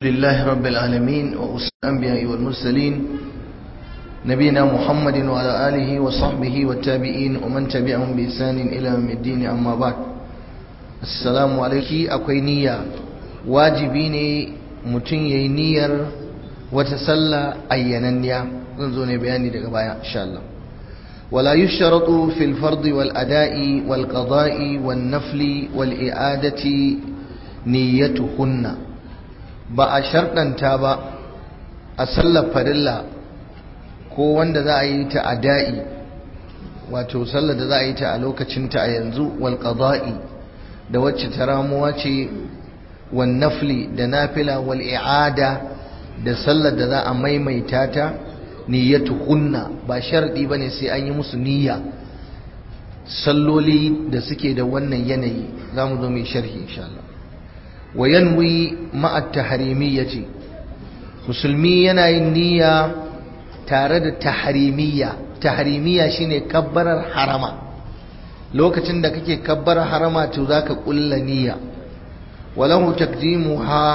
لله رب العالمين وأسر الأنبياء والمرسلين نبينا محمد وعلى آله وصحبه والتابعين ومن تبعهم بإحسان إلى يوم الدين أما بعد السلام عليكم أكوي نية واجبيني متن ينير وتسلى أيننيا نزون بياني دقبايا إن شاء الله ولا يشترط في الفرض والأداء والقضاء والنفل والإعادة نيتهن ba a sharɗanta ba a sallar farilla ko wanda za a yi ta a da'i wato sallar da za a yi ta a lokacinta a yanzu wal qada'i da wacce ta ramuwa ce wal nafli da nafila wal i'ada da sallar da za a maimaita ta niyyatu hunna ba sharɗi bane sai an yi musu niyya salloli da suke da wannan yanayi za mu zo mai sharhi insha Allah wa yanwi ma'a tahrimiyyati musulmi yana yin niyya tare da tahrimiyya tahrimiyya shine kabbarar harama lokacin da kake kabbarar harama to zaka kulla niyya walahu taqdimuha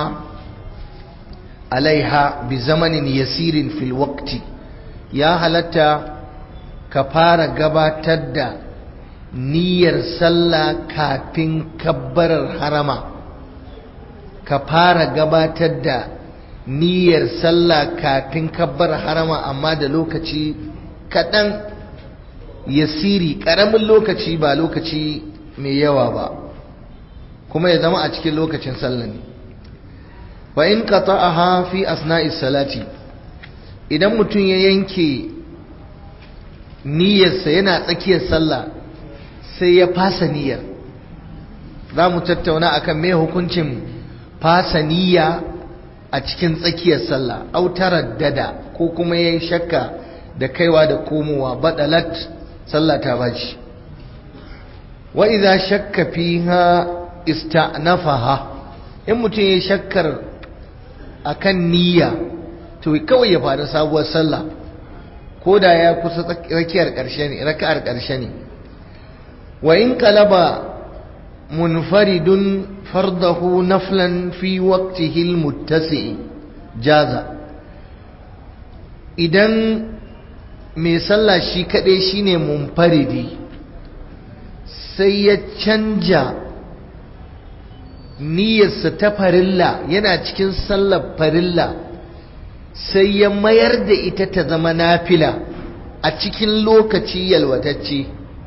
alaiha bi zamanin yasirin fil waqti ya halatta ka fara gabatar da niyyar sallah kafin kabbarar harama ka fara gabatar da niyyar sallah kafin kabbar harama amma da lokaci kaɗan yasiri ƙaramin lokaci ba lokaci mai yawa ba kuma ya zama a cikin lokacin sallah ne wa in qata'aha fi asna'is salati idan mutum ya yanke niyyarsa yana tsakiyar sallah sai ya fasa niyyar za mu tattauna akan me hukuncin fasaniya a cikin tsakiyar sallah autarar dada ko kuma ya yi shakka da kaiwa da komowa badalat sallah ta baci wa idza shakka fiha ista'nafaha in mutum ya shakkar akan niyya to kawai ya fara sabuwar sallah ko da ya kusa tsakiyar ƙarshe ne raka'ar ƙarshe ne wa in qalaba munfaridun فرضه نفلا في وقته المتسع جاز idan mai sallah shi kaɗai shine munfaridi sai ya canja niyyarsa ta farilla yana cikin sallar farilla sai ya mayar da ita ta zama nafila a cikin lokaci yalwatacce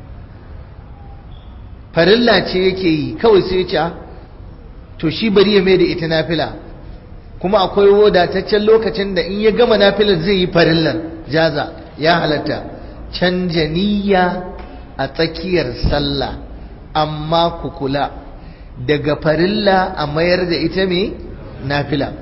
farilla ce yake yi kawai sai ya ce to shi bari ya mai da ita nafila kuma akwai wadataccen lokacin da in ya gama nafilar zai yi farillar jaza ya halatta canja niyya a tsakiyar sallah amma ku kula daga farilla a mayar da ita mai nafila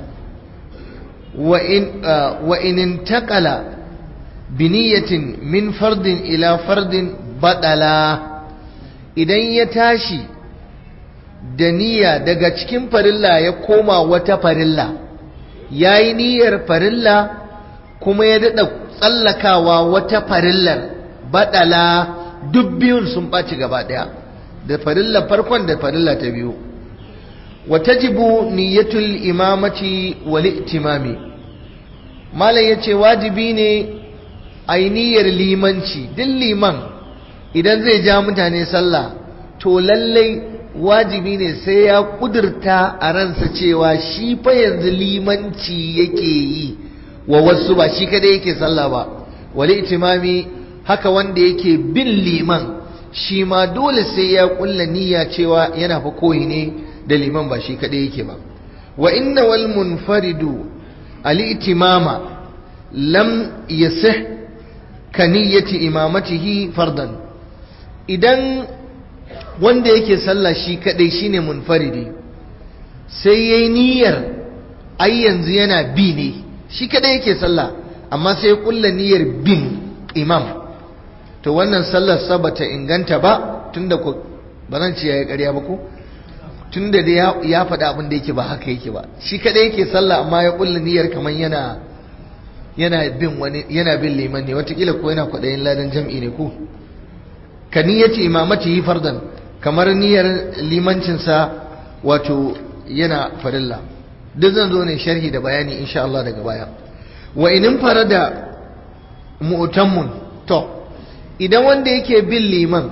wa in intakala biniyatin min fardin ila fardin badala idan ya tashi da niyya daga cikin farilla ya koma wata farilla ya yi niyyar farilla kuma ya daɗa tsallakawa wata farillar baɗala duk biyun sun ɓaci gaba ɗaya da farilla farkon da farilla ta biyu wata jibu niyyatul imamati wal itimami malam ya ce wajibi ne a yi niyyar limanci duk liman idan zai ja mutane sallah to lallai wajibi ne sai ya kudurta a ransa cewa shi fa yanzu limanci yake yi wa wasu ba shi kada yake sallah ba wali itimami haka wanda yake bin liman shi ma dole sai ya kulla niyya cewa yana fa koyi ne da liman ba shi kada yake ba wa inna wal munfaridu ali itimama lam yasih ka niyyati imamatihi fardan idan wanda yake sallah shi kadai shine munfaridi sai yayi niyyar ai yanzu yana bi ne shi kadai yake sallah amma sai kulla niyyar bin imam to wannan sallar sa bata inganta ba tunda ko ba zan ce yayi ƙarya ba ko tunda da ya faɗa abin da yake ba haka yake ba shi kadai yake sallah amma ya kulla niyyar kaman yana yana bin wani yana bin liman ne watakila ko yana kwaɗayin ladan jam'i ne ko ka niyyati imamati fardan kamar niyyar limancinsa wato yana farilla duk zan zo ne sharhi da bayani insha Allah daga baya wa inin fara da mu'tammun to idan wanda yake bin liman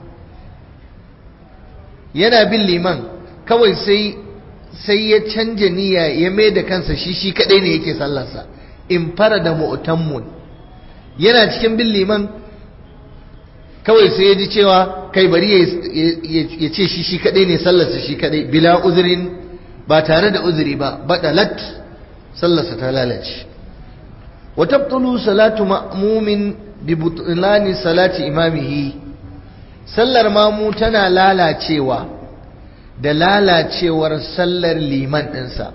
yana bin liman kawai sai sai ya canja niyya ya mai da kansa shi shi kadai ne yake sallarsa in fara da mu'tammun yana cikin bin liman kawai sai ya ji cewa kai bari ya ce shi shi kadai ne sallarsa shi kadai bila uzurin ba tare da uzuri ba badalat sallarsa ta lalace wa tabtulu salatu ma'mumin bi butlani salati imamihi sallar mamu tana lalacewa da lalacewar sallar liman ɗinsa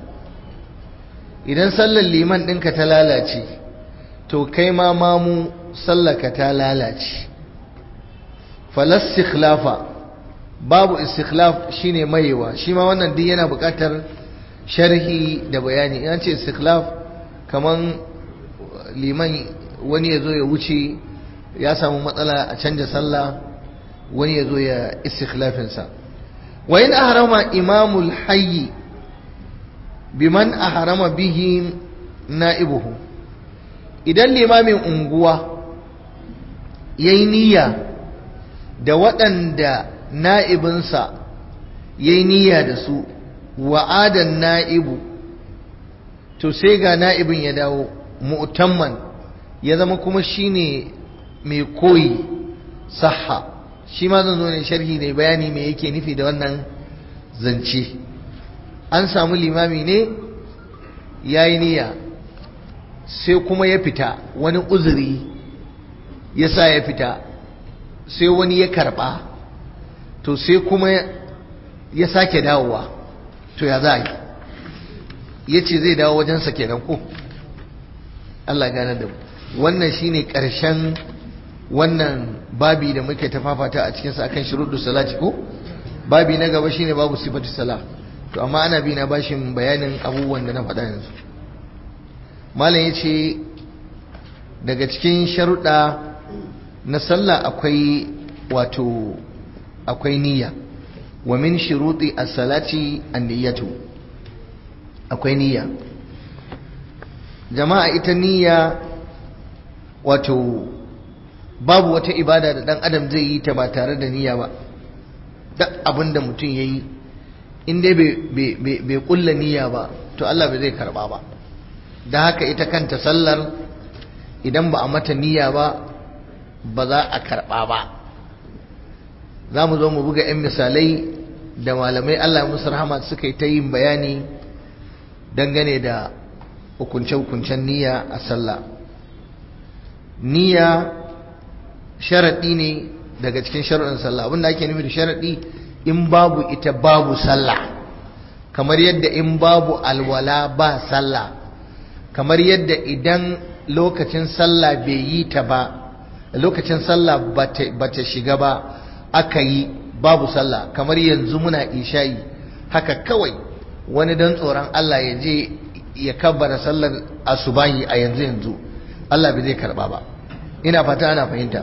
idan sallar liman ɗinka ta lalace to kai ma mamu sallaka ta lalace falas sikhlafa babu istikhlaf shine mayewa shi ma wannan duk yana buƙatar sharhi da bayani in ce istikhlaf kaman liman wani ya zo ya wuce ya samu matsala a canja sallah wani ya zo ya istikhlafinsa wa in ahrama imamul hayyi biman ahrama bihi na'ibuhu idan limamin unguwa yayi niyya da waɗanda na'ibinsa yayi niyya da su wa'adan na'ibu to sai ga na'ibin ya dawo mu'tamman ya zama kuma shine mai koyi sahha shi ma zan zo ne sharhi ne bayani me yake nufi da wannan zance an samu limami ne ya yi niyya sai kuma ya fita wani uzuri ya sa ya fita sai wani ya karba to sai kuma ya sake dawowa to ya za yi ya ce zai dawo wajensa kenan ko Allah gane da wannan shine ƙarshen wannan babi da muke tafafata a cikinsa akan shuruɗu salati ko babi na gaba shine babu sifatu sala to amma ana bi na bashin bayanin abubuwan da na faɗa yanzu malam ya ce daga cikin sharuɗa na sallah akwai wato akwai niyya wa min shuruɗi as-salati an-niyyatu akwai niyya jama'a ita niyya wato babu wata ibada da dan adam zai yi ta ba tare da niyya ba duk abin da mutum ya yi in dai bai kulla niyya ba to Allah bai zai karba ba da haka ita kanta sallar idan ba a mata niyya ba ba za a karba ba za mu zo mu buga 'yan misalai da malamai Allah musu rahama suka yi ta yin bayani dangane da hukunce-hukuncen niyya a sallah niyya sharaɗi ne daga cikin sharaɗin sallah abinda ake nufi da sharaɗi in babu ita babu sallah kamar yadda in babu alwala ba sallah kamar yadda idan lokacin sallah bai yi ta ba lokacin sallah ba ta shiga ba aka yi babu sallah kamar yanzu muna isha'i haka kawai wani don tsoron Allah ya je ya kabbara sallar asubahi a yanzu yanzu Allah bai zai karba ba ina fata ana fahimta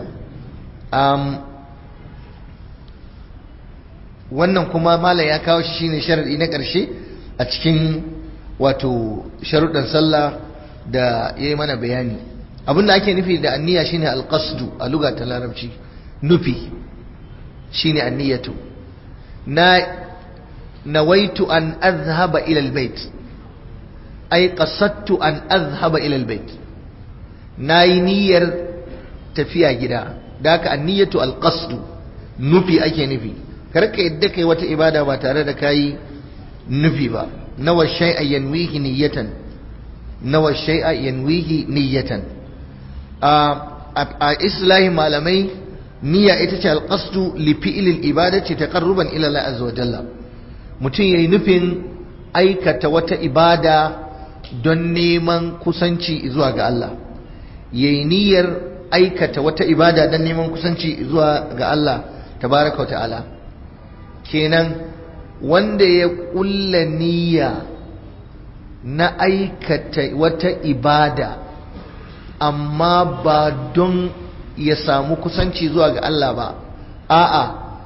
wannan kuma malam ya kawo shi shine sharadi na ƙarshe a cikin wato sharuɗan sallah da ya yi mana bayani abinda ake nufi da anniya shine alqasdu a luga ta larabci nufi shine anniyatu na nawaitu an azhaba ila albayt ay qasadtu an azhaba ila albayt nayi niyyar tafiya gida da haka anniyatu alqasdu nufi ake nufi karka yadda kai wata ibada ba tare da kayi nufi ba nawa shay'a yanwihi niyyatan nawa shay'a yanwihi niyyatan a islahi malamai niyya ita ce alqasdu li fi'l al-ibadati taqarruban ila Allah azza wa jalla mutum yayi nufin aikata wata ibada don neman kusanci zuwa ga Allah yayi niyyar aikata wata ibada don neman kusanci zuwa ga Allah tabaraka wa ta'ala kenan wanda ya kulla niyya na aikata wata ibada amma ba don ya samu kusanci zuwa ga Allah ba a'a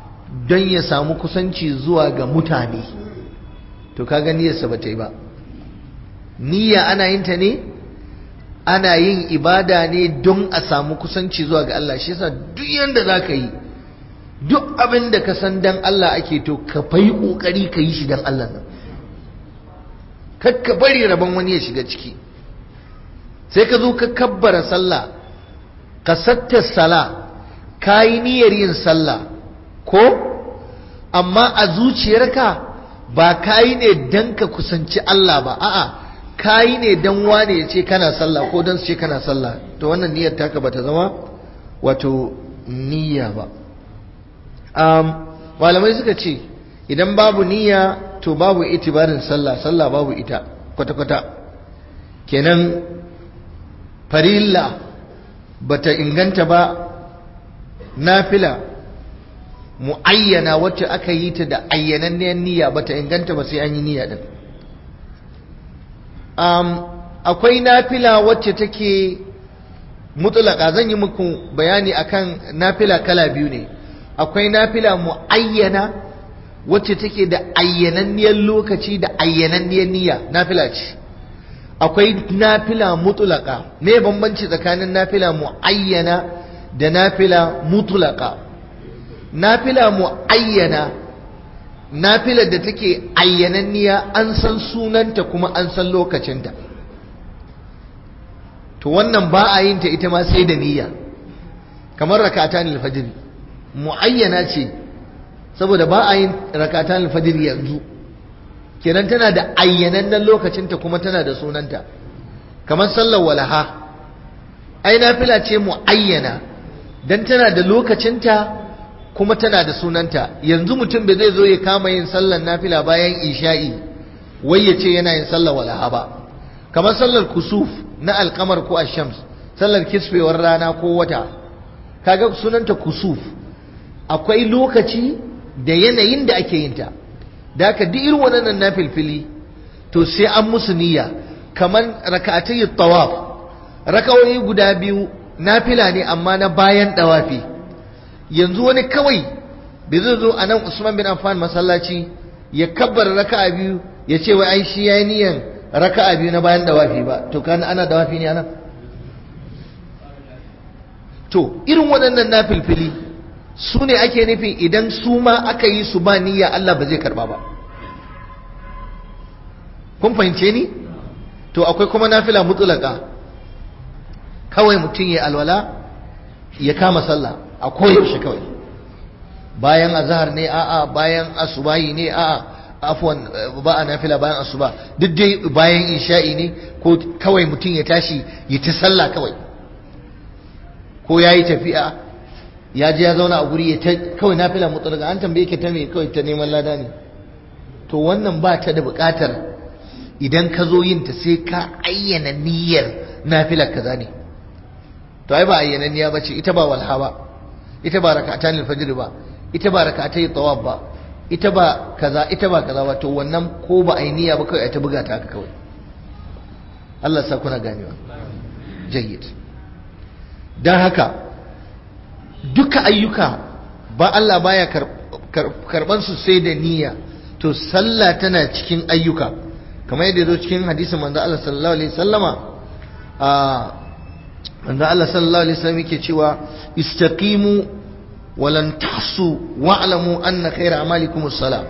don ya samu kusanci zuwa ga mutane to kaga niyyarsa ba ta yi ba niyya ana yin ta ne ana yin ibada ne don a samu kusanci zuwa ga Allah shi yasa duk yanda za ka yi duk abin da ka san dan Allah ake to ka fai kokari ka yi shi dan Allah nan kakka bari rabon wani ya shiga ciki sai ka zo ka kabbara sallah ka satta sala ka yi niyyar yin sallah ko amma a zuciyarka ba ka yi ne dan ka kusanci Allah ba a'a ka yi ne dan wane ya ce kana sallah ko dan su ce kana sallah to wannan niyyar taka bata zama wato niyya ba um, malamai suka ce idan babu niyya to babu itibarin sallah sallah babu ita kwata-kwata kenan farilla bata inganta ba nafila muayyana wacce aka yi ta da ayyananniyar niyya bata inganta ba sai an yi niyya din um, akwai nafila wacce take mutulaka zan yi muku bayani akan nafila kala biyu ne akwai nafila muayyana wacce take da ayyananniyar lokaci da ayyananniyar niyya nafila ce akwai nafila mutulaka me bambanci tsakanin nafila muayyana da nafila mutulaka nafila muayyana nafilar da take ayyananniya an san sunanta kuma an san lokacinta to wannan ba a yin ta ita ma sai da niyya kamar rakatan alfajr muayyana ce saboda ba a yin rakatan alfajr yanzu kenan tana da ayyanannen lokacinta kuma tana da sunanta kamar sallar walaha ai nafila ce muayyana dan tana da lokacinta kuma tana da sunanta yanzu mutum bai zai zo ya kama yin sallar nafila bayan isha'i wai ya ce yana yin sallar walaha ba kamar sallar kusuf na alkamar ko ashams sallar kisfewar rana ko wata kaga sunanta kusuf akwai lokaci da yanayin da ake yin ta da haka duk irin waɗannan nafilfili to sai an musu niyya kamar raka'atai tawaf raka'o'i guda biyu nafila ne amma na bayan dawafi yanzu wani kawai bai zai zo a nan Usman bin Affan masallaci ya kabbar raka'a biyu ya ce wai ai shi yayi niyan raka'a biyu na bayan dawafi ba to kana ana dawafi ne anan to irin waɗannan nafilfili su ne ake nufi idan su ma aka yi su ba niyya Allah ba zai karba ba kun fahimce ni to akwai kuma nafila mutulaka kawai mutum ya alwala ya kama sallah a koyaushe kawai bayan azhar ne a'a bayan asubahi ne a'a afwan ba a nafila bayan asuba duk dai bayan isha'i ne ko kawai mutum ya tashi ya ta sallah kawai ko ya yi tafiya ya je ya zauna a guri ya ta kawai nafila mutlaka an tambaye ki ta me kawai ta neman lada ne to wannan ba ta da buƙatar idan ka zo yin ta sai ka ayyana niyyar nafilar kaza ne to ai ba ayyana niyya bace ita ba walha ba ita ba rak'atan al-fajr ba ita ba rak'atay tawab ba ita ba kaza ita ba kaza ba to wannan ko ba ai niyya ba kawai ai ta buga ta haka kawai Allah sa kuna ganewa jayyid dan haka duka ayyuka ba Allah baya karban su sai da niyya to sallah tana cikin ayyuka kamar yadda zo cikin hadisin manzo Allah sallallahu alaihi wasallama a manzo Allah sallallahu alaihi wasallam yake cewa istaqimu walan tahsu wa'lamu anna khayra amalikum as-salah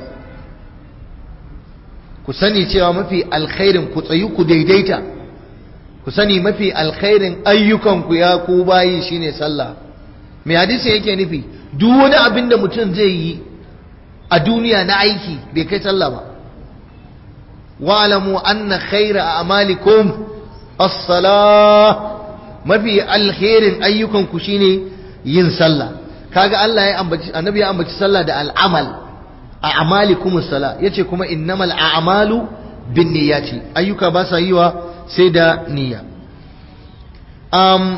ku sani cewa mafi alkhairin ku tsayu ku daidaita ku sani mafi alkhairin ayyukan ku ya ku bayi shine sallah mai hadisin yake nufi duk wani abin da mutum zai yi a duniya na aiki bai kai sallah ba wa'lamu anna khayra a'malikum as-salah mafi alherin ayyukanku shine yin sallah kaga Allah ya ambaci annabi ya ambaci sallah da al'amal a'malikum as-salah yace kuma innamal a'malu binniyati ayyuka ba sa yiwa sai da niyya um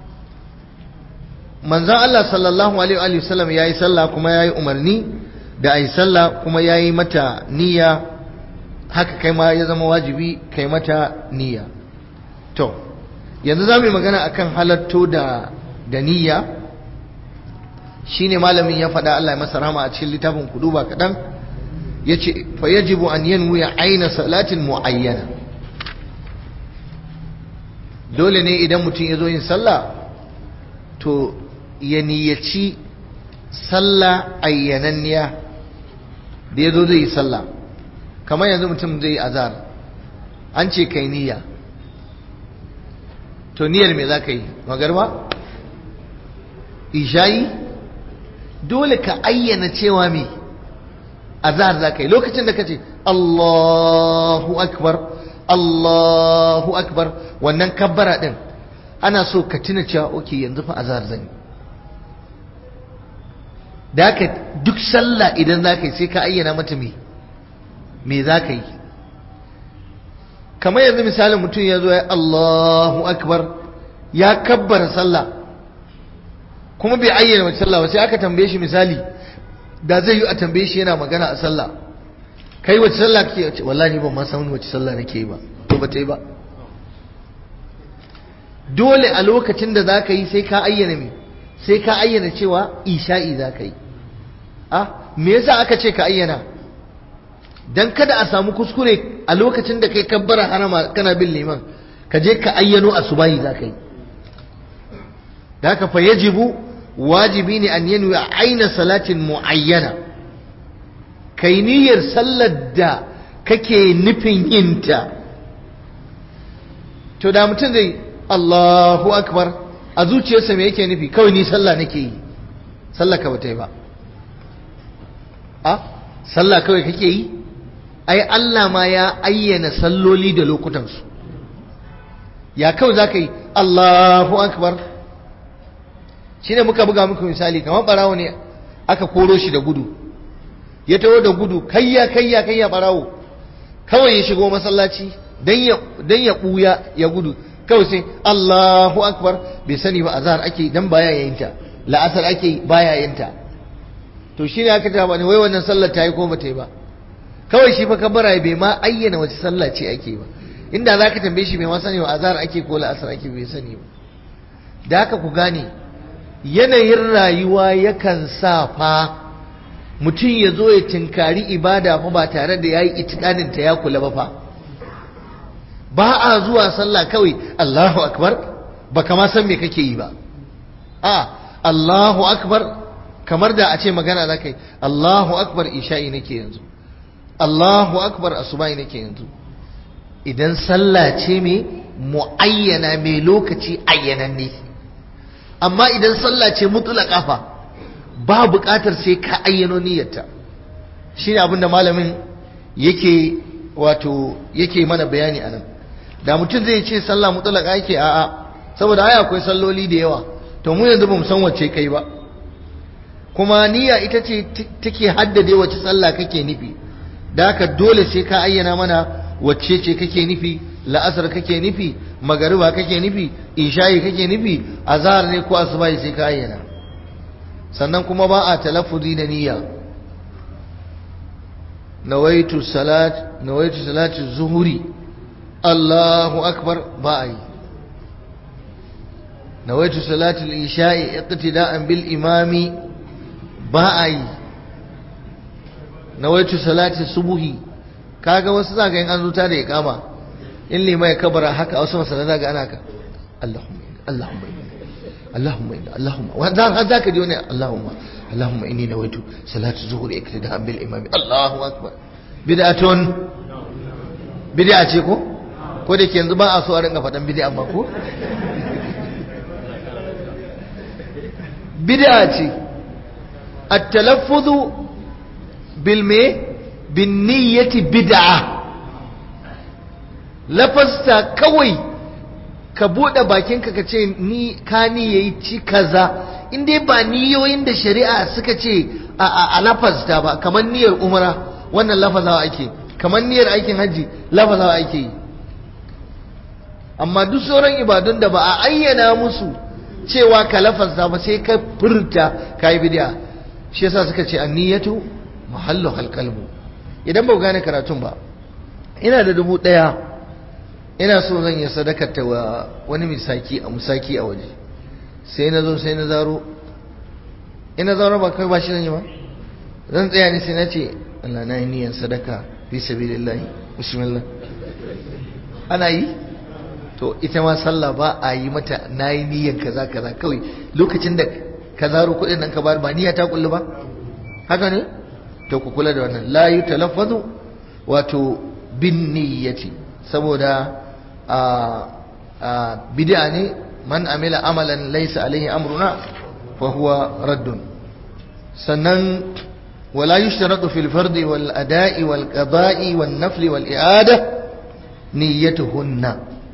manzon Allah sallallahu alaihi wa sallam yayi sallah kuma yayi umarni da ayi sallah kuma yayi mata niyya haka kai ma ya zama wajibi kai mata niyya to yanzu za mu yi magana akan halatto da da niyya shine malamin ya faɗa Allah ya masa rahama a cikin littafin kuduba kaɗan ya ce fa yajibu an yanwi aina salatin muayyana dole ne idan mutum ya zo yin sallah to ya niyyaci sallah ayyananniya da ya zo zai yi sallah kamar yanzu mutum zai yi azar an ce kai niyya to niyyar me za ka yi magarba ishayi dole ka ayyana cewa me azar za ka yi lokacin da ka ce Allahu akbar Allahu akbar wannan kabbara din ana so ka tuna cewa oke yanzu fa azar zan yi da haka duk sallah idan za ka yi sai ka ayyana mata me me za ka yi kamar yanzu misalin mutum ya zo ya Allahu akbar ya kabbara sallah kuma bai ayyana wace sallah ba sai aka tambaye shi misali da zai yi a tambaye shi yana magana a sallah kai wace sallah kake ce wallahi ban ma san wace sallah nake yi ba to ba ta yi ba dole a lokacin da zaka yi sai ka ayyana me sai ka ayyana cewa isha'i zaka yi ah me yasa aka ce ka ayyana dan kada a samu kuskure a lokacin da kai kabbara harama kana bin liman ka je ka ayyano asubahi zaka yi da haka fa yajibu wajibi ne an yanwi aina salatin muayyana kai niyyar sallar da kake nufin yinta to da mutum zai Allahu akbar a zuciyarsa me yake nufi kawai ni sallah nake yi sallah ka bata yi ba a sallah kawai kake yi ai Allah ma ya ayyana salloli da lokutansu ya kawai za ka yi Allahu akbar shi ne muka buga muku misali kamar barawo ne aka koro shi da gudu ya taho da gudu kayya kayya kayya barawo kawai ya shigo masallaci dan ya buya ya gudu kawai sai Allahu akbar bai sani ba azhar ake dan baya yayinta la'asar ake baya yayinta to shine aka ta bani wai wannan sallar ta yi ko bata yi ba kawai shi fa kabara bai ma ayyana wace sallah ce ake ba inda zaka tambaye shi bai ma sani ba azhar ake ko la'asar ake bai sani ba da haka ku gane yanayin rayuwa yakan sa fa mutum ya zo ya tinkari ibada fa ba tare da ya yi itikaninta ya kula ba fa ba a zuwa sallah kawai Allahu akbar ba kama san me kake yi ba a Allahu akbar kamar da a ce magana za ka yi Allahu akbar isha'i nake yanzu Allahu akbar asuba'i nake yanzu idan sallah ce mai mu'ayyana mai lokaci ayyananne amma idan sallah ce mutulaka fa ba buƙatar sai ka ayyano niyyarta shine abin da malamin yake wato yake mana bayani anan da mutum zai ce sallah mutulaka yake a'a saboda ai akwai salloli da yawa to mu yanzu bamu san wacce kai ba kuma niyya ita ce take haddade wacce sallah kake nufi da haka dole sai ka ayyana mana wacce ce kake nufi la'asar kake nufi magariba kake nufi isha'i kake nufi azhar ne ko asubahi sai ka ayyana sannan kuma ba a talaffuzi da niyya nawaitu salat nawaitu salati zuhuri Allahu akbar ba a yi nawaitu salati al-isha'i iqtida'an bil imami ba a yi nawaitu salati subuhi kaga wasu zaka yin an zuta da iqama in lima ya kabara haka a wasu masana ga ana ka Allahumma Allahumma Allahumma inna Allahumma wannan har zaka ji wani Allahumma Allahumma inni nawaitu salatu zuhur iktida'an bil imam Allahu akbar bid'atun bid'a ce ko ko da ke yanzu ba a so a ringa faɗan bid'a amma ko bid'a ce at-talaffuz bil me bin niyyati bid'a lafasta kawai ka buɗe bakinka ka ce ni ka ni yayi ci kaza in dai ba niyoyin da shari'a suka ce a lafazta ba kamar niyyar umara wannan lafazawa ake kamar niyyar aikin hajji lafazawa ake yi amma duk sauran ibadun da ba a ayyana musu cewa ka lafazta ba sai ka furta ka yi bidiya shi yasa suka ce anniyatu mahallu halqalbu idan ba gane karatun ba ina da dubu ɗaya ina so zan yi sadakar ta wa wani misaki a musaki a waje sai na zo sai na zaro ina zaro ba kai ba shi zan yi ba zan tsaya ne sai na ce Allah na yi niyyar sadaka fi sabilillahi bismillah ana yi to ita ma sallah ba a yi mata nayi niyyar kaza kaza kawai lokacin da ka zaro kuɗin nan ka bar ba niyya ta kullu ba haka ne to ku kula da wannan la yutalaffazu wato bin niyyati saboda a a bid'a ne man amila amalan laysa alaihi amruna fa huwa raddun sannan wala yushtaratu fil fardi wal ada'i wal qada'i wan nafli wal i'ada niyyatuhunna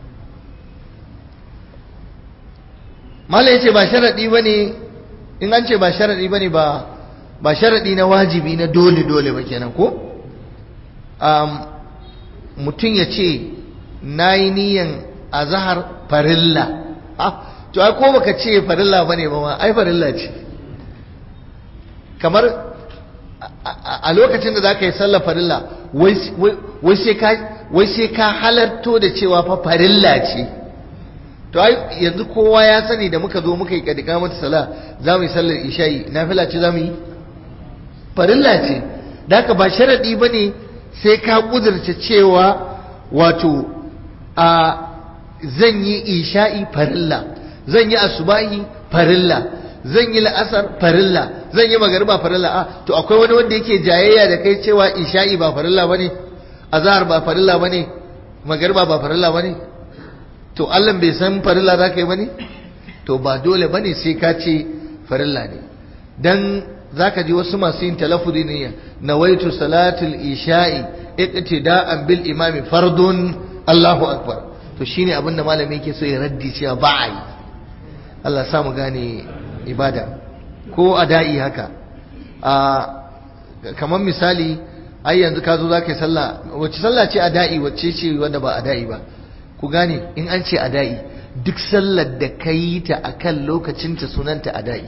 mala yace ba sharadi bane in an ce ba sharadi bane ba ba sharadi na wajibi na dole dole ba kenan ko um, mutum ya ce na yi niyan azahar farilla ah to ai ko baka ce farilla bane ba ma ai farilla ce kamar a lokacin da zaka yi sallar farilla wai sai ka wai sai ka halarto da cewa fa farilla ce to ai yanzu kowa ya sani da muka zo muka yi kadika mata sala za mu yi sallar isha'i nafila ce za mu yi farilla ce da haka ba sharadi bane sai ka kudurce cewa wato a zan yi isha'i farilla zan yi asubahi farilla zan yi la'asar farilla zan yi magariba farilla a to akwai wani wanda yake jayayya da kai cewa isha'i ba farilla bane azhar ba farilla bane magariba ba farilla bane to Allah bai san farilla za ka yi bane to ba dole bane sai ka ce farilla ne dan zaka ji wasu masu yin talaffuzi ne nawaitu salatul isha'i iqtida'an bil imami fardun Allahu akbar to shine abinda malami yake so ya raddi cewa ba a yi Allah sa mu gane ibada ko ada'i haka a kamar misali ai yanzu ka zo zaka yi sallah wacce sallah ce ada'i wacce ce wanda ba ada'i ba ku gane in an ce ada'i duk sallar da ka yi ta akan lokacinta sunanta ada'i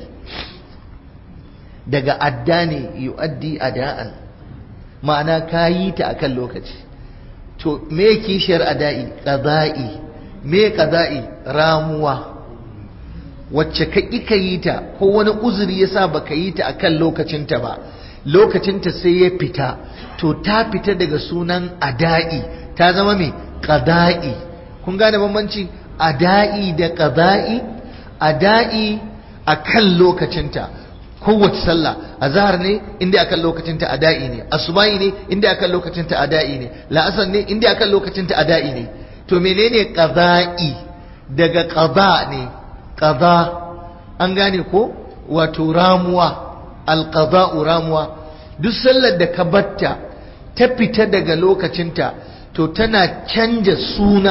daga adda ne yu'addi ada'an ma'ana ka yi ta akan lokaci to me kishiyar ada'i qada'i me qada'i ramuwa wacce ka ka yi ta ko wani uzuri yasa baka yi ta akan lokacinta ba lokacinta sai ya fita to ta fita daga sunan ada'i ta zama me qada'i kun gane bambanci ada'i da qada'i ada'i akan lokacinta kowace sallah azhar ne inda akan lokacinta ada'i ne asubahi ne inda akan lokacinta ada'i ne la'asar ne inda akan lokacinta ada'i ne to menene qada'i daga qada ne qada an gane ko wato ramuwa alqada'u ramuwa duk sallar da ka batta ta fita daga lokacinta to tana canja suna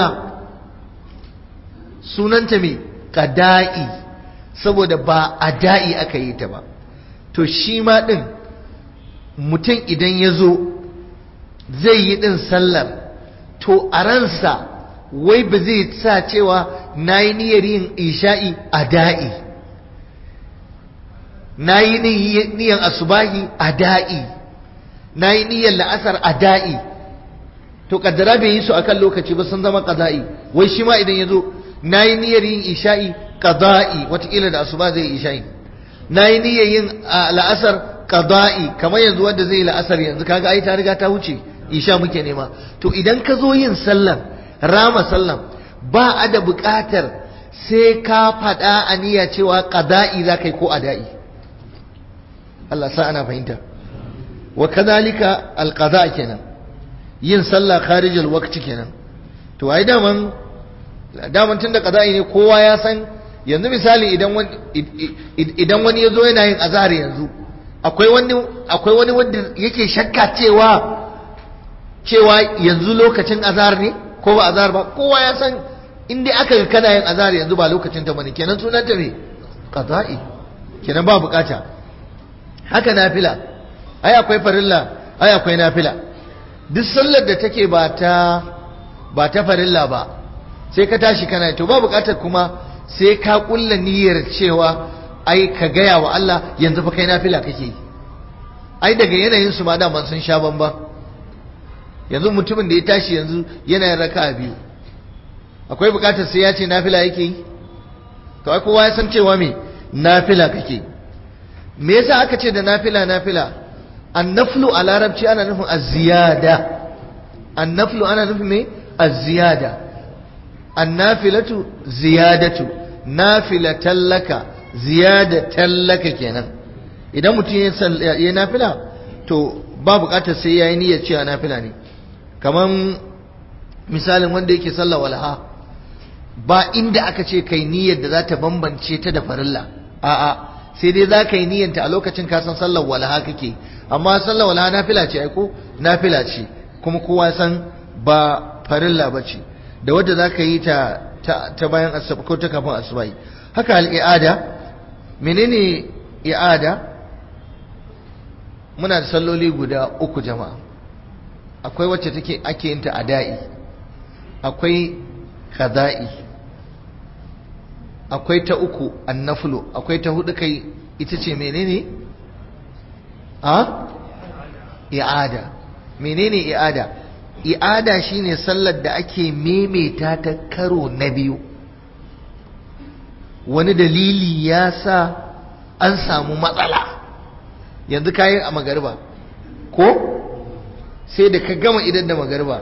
sunanta mai qada'i saboda ba ada'i aka yi ta ba to shi ma ɗin mutum idan ya zo zai yi ɗin sallar to a ransa wai ba zai sa cewa na yi niyyar yin isha'i a da'i na yi niyyar asubahi a da'i na yi niyyar la'asar a da'i to kaddara bai yi su akan lokaci ba sun zama ƙaza'i wai shi ma idan ya zo na yi niyyar yin isha'i ƙaza'i watakila da asuba zai yi isha'i na yi niyyar yin la'asar qada'i kamar yanzu wanda zai yi la'asar yanzu kaga ai ta riga ta wuce isha muke nema to idan ka zo yin sallan rama sallan ba a da buƙatar sai ka faɗa a niyya cewa qada'i za ka yi ko ada'i Allah sa ana fahimta wa kadhalika alqada kenan yin sallah kharij alwaqti kenan to ai daman daman tunda qada'i ne kowa ya san yanzu misali idan wani idan wani yazo yana yin azhar yanzu akwai wani akwai wani wanda yake shakka cewa cewa yanzu lokacin azhar ne ko ba azhar ba kowa ya san in dai aka ga kana yin azhar yanzu ba lokacin ta bane kenan sunan ta me qada'i kenan ba bukata haka nafila ai akwai farilla ai akwai nafila duk sallar da take ba ta ba ta farilla ba sai ka tashi kana to ba bukatar kuma sai ka kulla niyyar cewa ai ka gaya wa Allah yanzu fa kai nafila kake ai daga yanayin su ma da man sun sha bamba yanzu mutumin da ya tashi yanzu yana yin raka'a biyu akwai bukatar sai ya ce nafila yake yi to ai kowa ya san cewa me nafila kake me yasa aka ce da nafila nafila annaflu a larabci ana nufin az-ziyada annaflu ana nufin me az-ziyada annafilatu ziyadatu nafilatan laka ziyadatan laka kenan idan mutum ya nafila to ba bukatar sai yayi niyyar cewa nafila ne kaman misalin wanda yake sallah walha ba inda aka ce kai niyyar da za ta bambance ta da farilla a'a sai dai za ka yi niyyanta a lokacin ka san sallar walha kake amma sallar walha nafila ce ai ko nafila ce kuma kowa san ba farilla ba ce da wadda za ka yi ta ta bayan asuba ko ta kafin asuba haka al'i'ada menene i'ada muna da salloli guda uku jama'a akwai wacce take ake yin ta ada'i akwai qada'i akwai ta uku annaflu akwai ta hudu kai ita ce menene a i'ada menene i'ada i'ada shine sallar da ake memeta ta karo na biyu wani dalili ya sa an samu matsala yanzu kayi a magariba ko sai da ka gama idan da magariba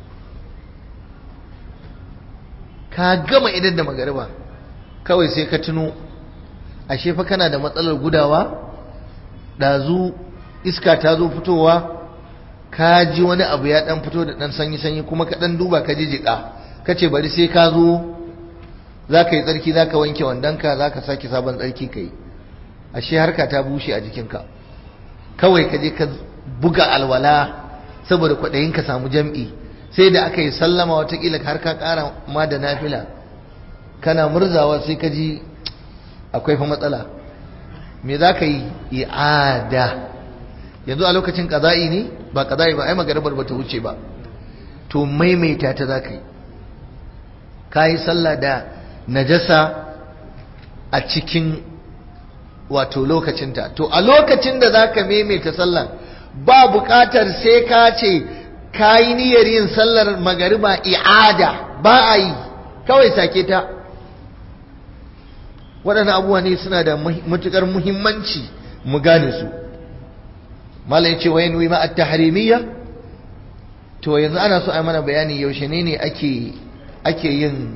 ka gama idan da magariba kawai sai ka tuno ashe fa kana da matsalar gudawa ɗazu iska ta zo fitowa ka ji wani abu ya ɗan fito da ɗan sanyi-sanyi kuma ka ɗan duba ka ji jiƙa ka ce bari sai ka zo za ka yi tsarki za ka wanke wandonka za ka sake sabon tsarki ka yi ashe harka ta bushe a jikinka kawai ka je ka buga alwala saboda kwaɗayin ka samu jam'i sai da aka yi sallama watakila har ka ƙara ma da nafila kana murzawa sai ka ji akwai fa matsala me za ka yi i'ada yanzu a lokacin ƙaza'i ne ba ƙaza'i ba ai magarabar ba ta wuce ba to maimaita ta za ka yi ka yi sallah da najasa a cikin wato lokacinta to a lokacin da za ka maimaita sallar ba buƙatar sai ka ce ka yi niyyar yin sallar magariba i'ada ba a yi kawai sake ta waɗannan abubuwa ne suna da matuƙar muhimmanci mu gane su malam ce wa yanwi ma at-tahrimiyya to yanzu ana so a mana bayani yaushe ne ne ake ake yin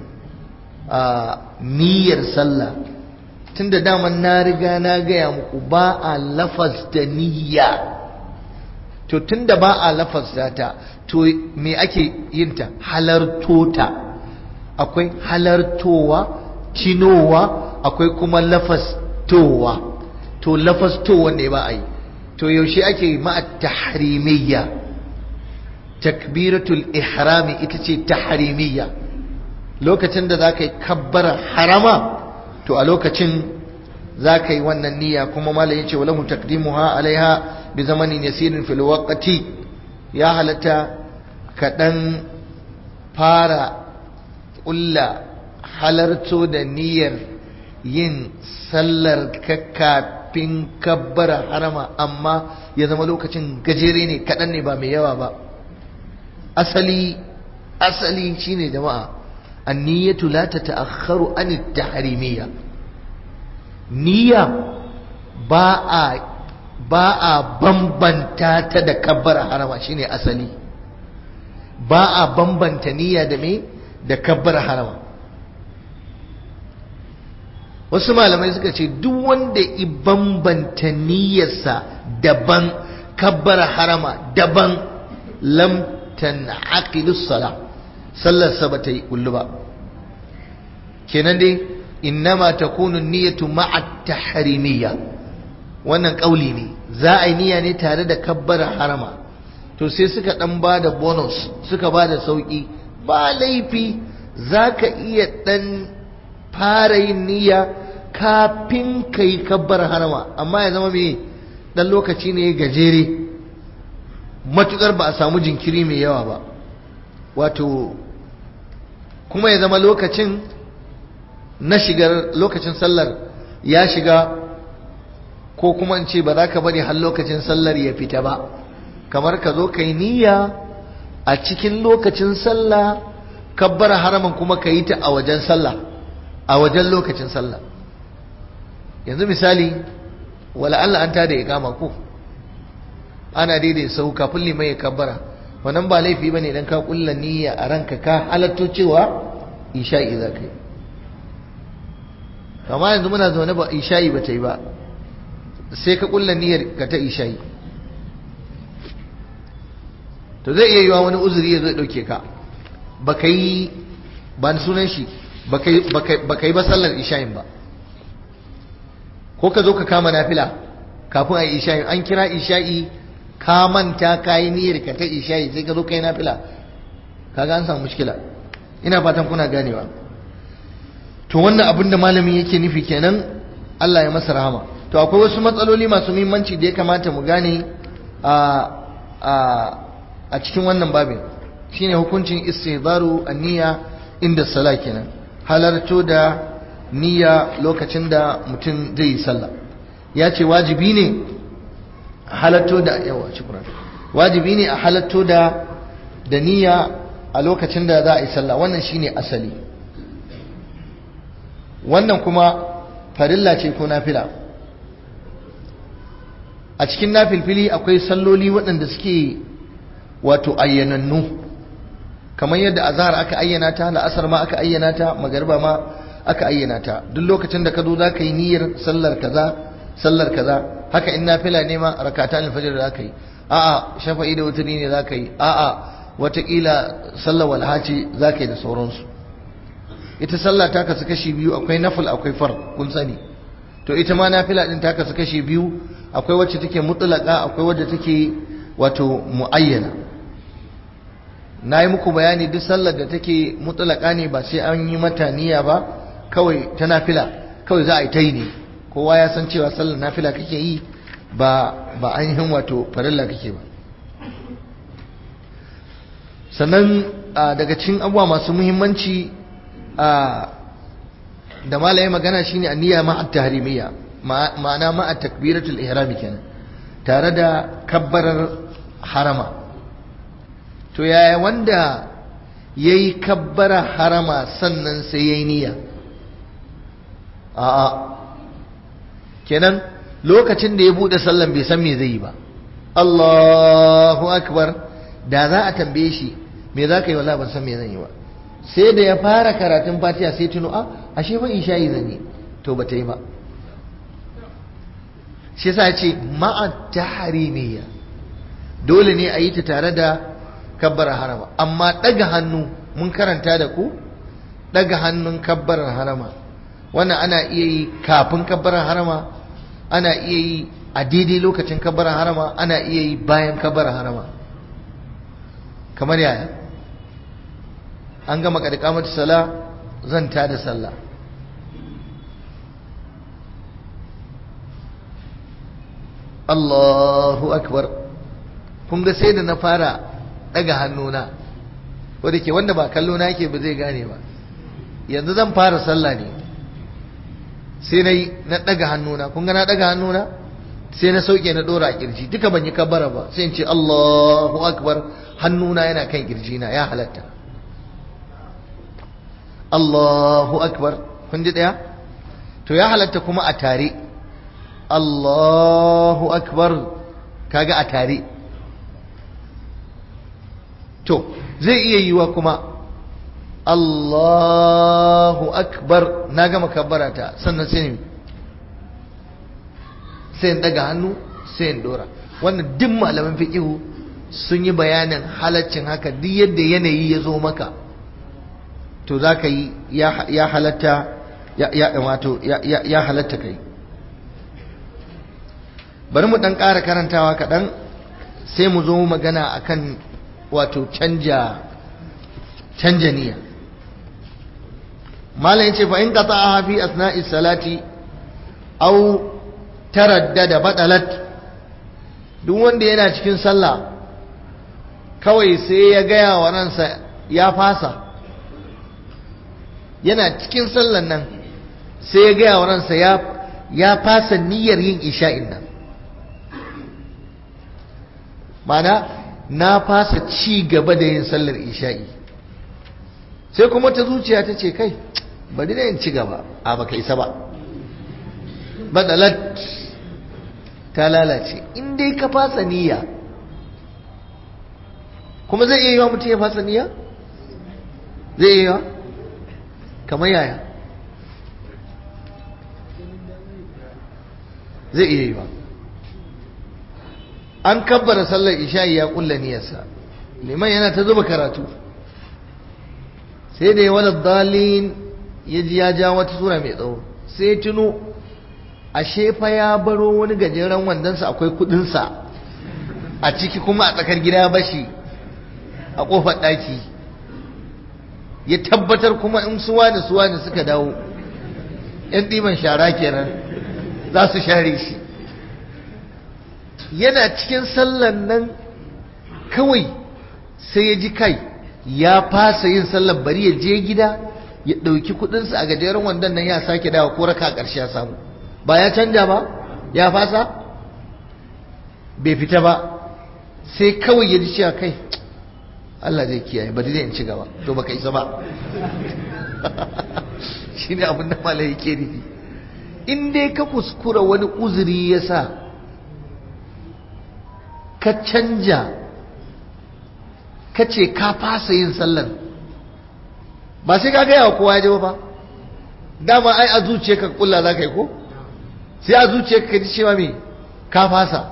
niyyar sallah tunda daman na riga na gaya muku ba a lafaz da niyya to tunda ba a lafaz ta to me ake yin ta halarto ta akwai halartowa tinowa akwai kuma lafastowa to lafastowa ne ba a yi to yaushe ake ma'a tahrimiyya takbiratul ihrami ita ce tahrimiyya lokacin da za ka yi kabbara harama to a lokacin za ka yi wannan niyya kuma malam ya ce wa lahu taqdimuha alaiha bi zamanin yasirin fil waqti ya halatta ka dan fara ƙulla halarto da niyyar yin sallar kafin kabbara harama amma ya zama lokacin gajere ne kaɗan ne ba mai yawa ba asali asali shine jama'a anniyatu la tata'akhkharu an at-tahrimiyya niyya ba a ba a bambanta ta da kabbara harama shine asali ba a bambanta niyya da me da kabbara harama wasu malamai suka ce duk wanda i bambanta niyyarsa daban kabbara harama daban lam tan'aqidus sala sallarsa ba ta yi kullu ba kenan dai innama takunu niyyatu ma'a tahrimiyya wannan kauli ne za a yi niyya ne tare da kabbara harama to sai suka dan ba da bonus suka ba da sauki ba laifi za ka iya dan fara yin niyya kafin ka yi kabbar harama amma ya zama mai dan lokaci ne gajere matukar ba a samu jinkiri mai yawa ba wato kuma ya zama lokacin na shigar lokacin sallar ya shiga ko kuma in ce ba za ka bari har lokacin sallar ya fita ba kamar ka zo ka yi niyya a cikin lokacin sallah kabbar haraman kuma ka yi ta a wajen sallah a wajen lokacin sallah yanzu misali wala Allah an tada ya kama ko ana daidai sau kafin liman ya kabbara wannan ba laifi bane dan ka kulla niyya a ranka ka halatto cewa isha'i za ka yi amma yanzu muna zaune ba isha'i ba ta yi ba sai ka kulla niyyar ka ta isha'i to zai iya yiwa wani uzuri ya zai dauke ka ba ka yi ba sunan shi ba ka yi ba sallar isha'in ba ko ka zo ka kama nafila kafin a yi isha'in an kira isha'i ka manta ka yi niyyar ka ta isha'i sai ka zo ka yi nafila kaga an samu mushkila ina fatan kuna ganewa to wannan abin da malamin yake nufi kenan Allah ya masa rahama to akwai wasu matsaloli masu muhimmanci da ya kamata mu gane a a a cikin wannan babin shine hukuncin istihbaru an-niyya inda sala kenan halarto da niyya lokacin da mutum zai yi sallah ya ce wajibi ne halarto da yawa shukran wajibi ne a halarto da da niyya a lokacin da za a yi sallah wannan shine asali wannan kuma farilla ce ko nafila a cikin nafilfili akwai salloli waɗanda suke wato ayyanannu kamar yadda azhar aka ayyana ta la'asar ma aka ayyana ta magariba ma aka ayyana ta duk lokacin da ka zo za ka yi niyyar sallar kaza sallar kaza haka in nafila ne ma rakatan alfajr za ka yi a'a shafa'i da wuturi ne za ka yi a'a watakila sallar walha ce za ka yi da sauransu ita sallah ta kasu kashi biyu akwai nafil akwai far kun sani to ita ma nafila din ta kasu kashi biyu akwai wacce take mutlaka akwai wacce take wato muayyana na yi muku bayani duk sallar da take mutlaka ne ba sai an yi mata niyya ba kawai ta nafila kawai za a yi ta yi ne kowa ya san cewa sallar nafila kake yi ba ba ainihin wato farilla kake ba sannan daga cikin abubuwa masu muhimmanci da malaye magana shine aniyya ma'a tahrimiyya ma'ana ma'a takbiratul ihram kenan tare da kabbarar harama to yaya wanda yayi kabbara harama sannan sai yayi niyya a'a kenan lokacin da ya bude sallan bai san me zai yi ba Allahu akbar da za a tambaye shi me za ka yi wallahi ban san me zan yi ba sai da ya fara karatun fatiha sai tuno a ashe ba isha'i zan yi to ba ta yi ba shi yasa ce ma'a tahrimiyya dole ne a yi ta tare da kabbarar harama amma daga hannu mun karanta da ku daga hannun kabbarar harama wannan ana iya yi kafin kabbarar harama ana iya yi a daidai lokacin kabbarar harama ana iya yi bayan kabbarar harama kamar yaya an gama ƙarƙamata sala zan ta da sallah Allahu akbar kun ga sai da na fara daga hannuna wadda ke wanda ba kallo na yake ba zai gane ba yanzu zan fara sallah ne sai na yi na daga hannuna kun ga na daga hannuna sai na sauke na dora a kirji duka ban yi kabbara ba sai in ce Allahu akbar hannuna yana kan kirjina ya halatta Allahu akbar kun ji daya to ya halatta kuma a tare Allahu akbar kaga a tare to zai iya yiwa kuma Allahu akbar na gama kabbarata sannan sai ne sai in daga hannu sai in dora wannan duk malaman fiqihu sun yi bayanin halaccin haka duk yadda yanayi ya zo maka to za ka yi ya halatta ya wato ya halatta kai bari mu dan ƙara karantawa kaɗan sai mu zo magana akan wato canja canja niyya malam yace fa in qata'aha fi asna'i salati aw taraddada batalat duk wanda yana cikin sallah kawai sai ya gaya wa ransa ya fasa yana cikin sallan nan sai ya gaya wa ransa ya ya fasa niyyar yin isha'in nan mana na fasa ci gaba da yin sallar isha'i sai kuma ta zuciya ta ce kai bari da yin ci gaba a baka isa ba badalat ta lalace in dai ka fasa niyya kuma zai iya yi wa mutum ya fasa niyya zai iya yi wa kamar yaya zai iya yi ba an kabbara sallar isha'i ya kulla niyarsa liman yana ta zuba karatu sai da ya wala dalin ya ji ya ja wata sura mai tsawo sai ya tuno ashe fa ya baro wani gajeren wandonsa akwai kudinsa a ciki kuma a tsakar gida bashi a kofar ɗaki ya tabbatar kuma in suwa da suwa da suka dawo yan ɗiban shara kenan za su share shi yana cikin sallan nan kawai sai ya ji kai ya fasa yin sallar bari ya je gida ya ɗauki kuɗinsa a gajeren wandon nan ya sake dawa ko raka ƙarshe ya samu ba ya canja ba ya fasa bai fita ba sai kawai ya ji cewa kai Allah zai kiyaye bari zai in ci gaba to baka isa ba shi ne abin da malai yake nufi in dai ka kuskura wani uzuri ya sa ka canja ka ce ka fasa yin sallar ba sai ka gaya wa kowa ya ji ba dama ai a zuciya ka kulla za ka yi ko sai a zuciya ka ji cewa me ka fasa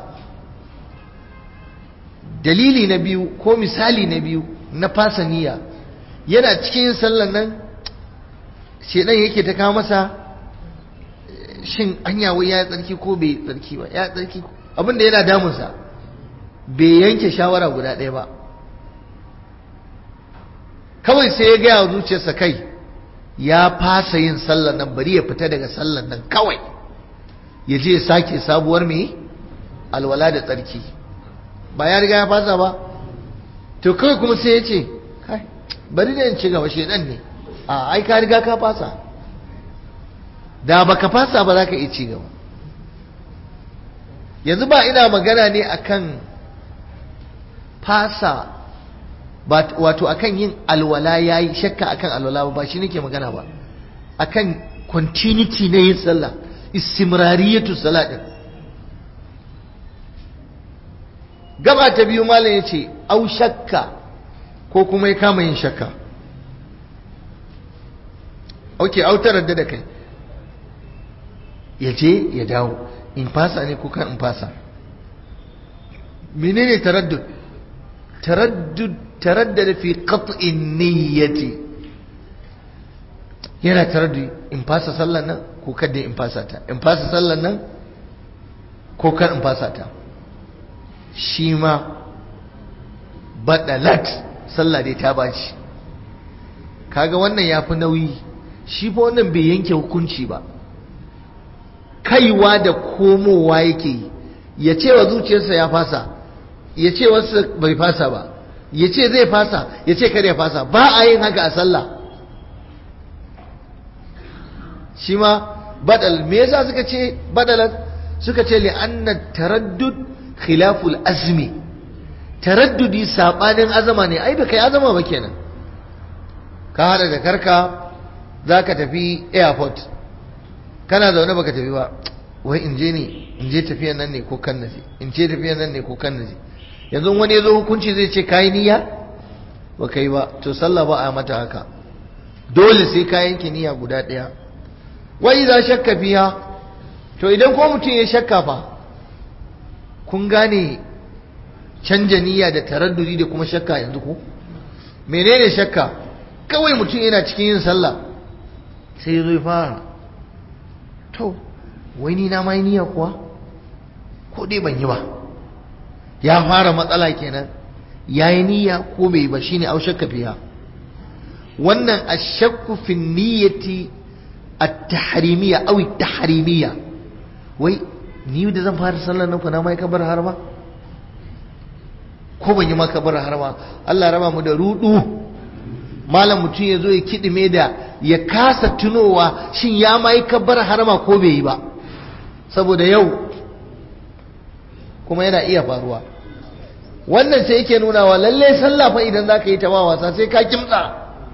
dalili na biyu ko misali na biyu na fasa niyya yana cikin yin sallar nan shedan yake ta kawo masa shin anya wai ya tsarki ko bai tsarki ba ya tsarki abinda yana damunsa bai yanke shawara guda ɗaya ba kawai sai ya gaya wa zuciyarsa kai ya fasa yin sallar nan bari ya fita daga sallar nan kawai ya je sake sabuwar mai alwala da tsarki ba ya riga ya fasa ba to kawai kuma sai ya ce kai bari da in ci gaba shedan ne a ai ka riga ka fasa da baka fasa ba za ka iya ci gaba yanzu ba ina magana ne akan fasa wato akan yin alwala yayi shakka akan alwala ba shi nake magana ba akan continuity na yin sallah istimrariyatu salat din gaba ta biyu malam yace au shakka ko kuma ya kama yin shakka okay au taradda da kai ya je ya dawo in fasa ne ko kan in fasa menene taraddud taraddud taraddada fi qat'in niyyati yana taraddudi in fasa sallan nan ko kada in fasa ta in fasa sallan nan ko kar in fasa ta shi ma badalat sallah dai ta baci kaga wannan yafi nauyi shi fa wannan bai yanke hukunci ba kaiwa da komowa yake yi ya ce wa zuciyarsa ya fasa ya ce wasu bai fasa ba ya ce zai fasa ya ce kar ya fasa ba a yin haka a sallah shi ma badal me yasa suka ce badalan suka ce li'anna taraddud khilaful azmi taraddudi sabanin azama ne ai kai azama ba kenan ka hada da karka zaka tafi airport kana zaune baka tafi ba wai in je ne in je tafiyan nan ne ko kan naje in je tafiyan nan ne ko kan naje yanzu wani ya zo hukunci zai ce kayi niyya ba kai ba to sallah ba a mata haka dole sai ka yanke niyya guda ɗaya wa idza shakka fiha to idan ko mutum ya shakka fa kun gane canja niyya da taraddudi da kuma shakka yanzu ko menene shakka kawai mutum yana cikin yin sallah sai ya zo ya fara to wai ni na mai niyya kuwa ko dai ban yi ba ya fara matsala kenan yayi niyya ko bai ba shine au shakka fiha wannan ashakku fi niyyati at-tahrimiyya aw at-tahrimiyya wai ni da zan fara sallar nan na mai kabar har ba ko ban yi ma kabar har ba Allah raba mu da rudu malam mutum ya zo ya kidime da ya kasa tunowa shin ya mai kabar harama ko bai yi ba saboda yau kuma yana iya faruwa wannan sai yake nuna wa lalle sallah fa idan zaka yi ta ba wasa sai ka kimtsa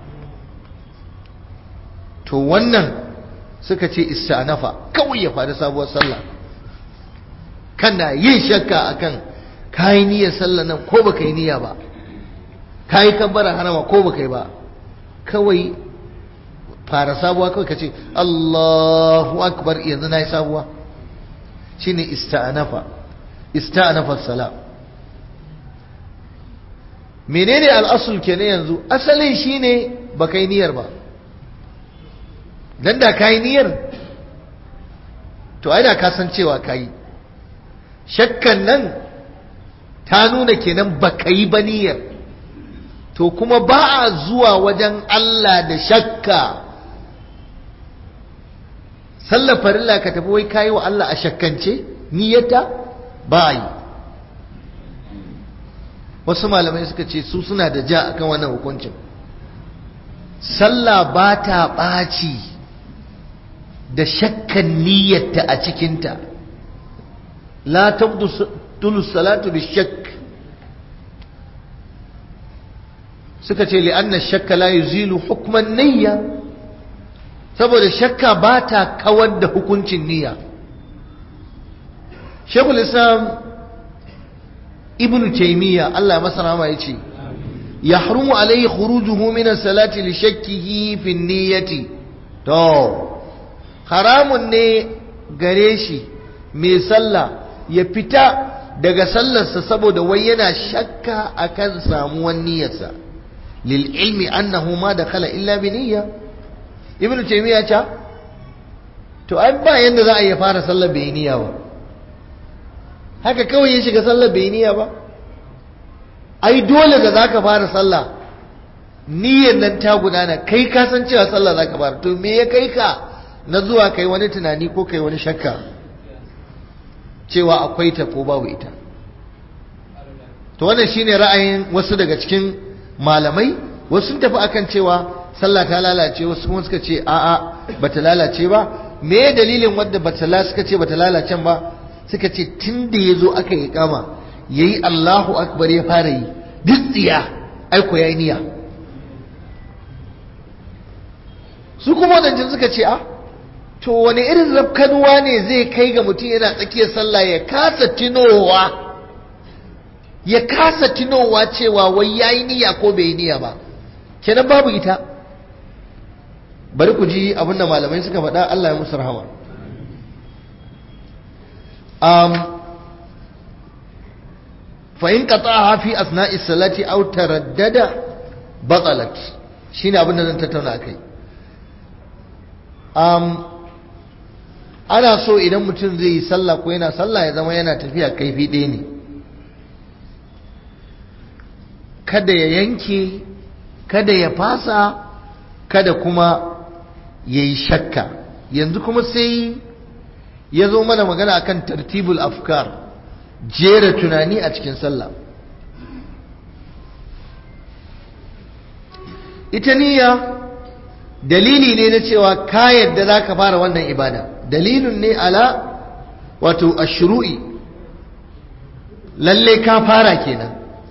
to wannan suka ce istanafa kawai ya faru sabuwar sallah kana yin shakka akan kayi niyyar sallah nan ko baka yi niyya ba kayi kabbara harama ko baka yi ba kawai fara sabuwa kawai ka ce Allahu akbar yanzu na yi sabuwa shine ista'anafa ista'anafa salam menene al'asul kenan yanzu asalin shine ba kai niyyar ba dan da kai niyyar to ai da ka san cewa kai shakkan nan ta nuna kenan ba kai ba niyyar to kuma ba a zuwa wajen Allah da shakka sallar farilla ka tafi wai kayi wa Allah a shakkance niyyata ba yi wasu malamai suka ce su suna da ja akan wannan hukuncin sallah ba ta ɓaci da shakkan niyyata a cikinta la tabdulu salatu bi shakk suka ce li'anna shakka la yuzilu hukman niyya saboda shakka ba ta kawar da hukuncin niyya shekul islam ibn taymiya Allah masa rahama yace yahrumu alayhi khurujuhu min as-salati li shakkihi fi niyyati to haramun ne gare shi mai sallah ya fita daga sallarsa saboda wai yana shakka akan samuwan niyyarsa lil ilmi annahu ma dakhala illa bi niyya ibnu taymiya ce to ai ba yanda za a yi fara sallar bai niyya ba haka kawai ya shiga sallar bai niyya ba ai dole da zaka fara sallah niyyar nan ta gudana kai ka san cewa sallah zaka fara to me ya kai ka na zuwa kai wani tunani ko kai wani shakka cewa akwai ta ko babu ita to wannan shine ra'ayin wasu daga cikin malamai wasu sun tafi akan cewa sallah ta lalace wasu kuma suka ce a'a bata lalace ba me dalilin wanda bata la suka ce bata lalace ba suka ce tunda yazo aka yi kama yayi Allahu akbar ya fara yi duk tsiya ai ko yayi niyya su kuma wadancan suka ce a to wani irin rafkanuwa ne zai kai ga mutum yana tsakiyar sallah ya kasa tinowa ya kasa tinowa cewa wai yayi niyya ko bai yi niyya ba kenan babu ita bari ku ji abinda malamai suka faɗa Allah ya musu rahama um, fa in qata'aha fi asna'i salati aw taraddada batalat shine abinda zan tattauna akai um, ana so idan mutum zai yi sallah ko yana sallah ya zama yana tafiya kaifi ɗaya ne kada ya yanke kada ya fasa kada kuma ya yi shakka yanzu kuma sai ya zo mana magana akan tartibul afkar jera tunani a cikin sallah ita niyya dalili ne na cewa ka yadda za ka fara wannan ibada dalilin ne ala wato ashru'i lalle ka fara kenan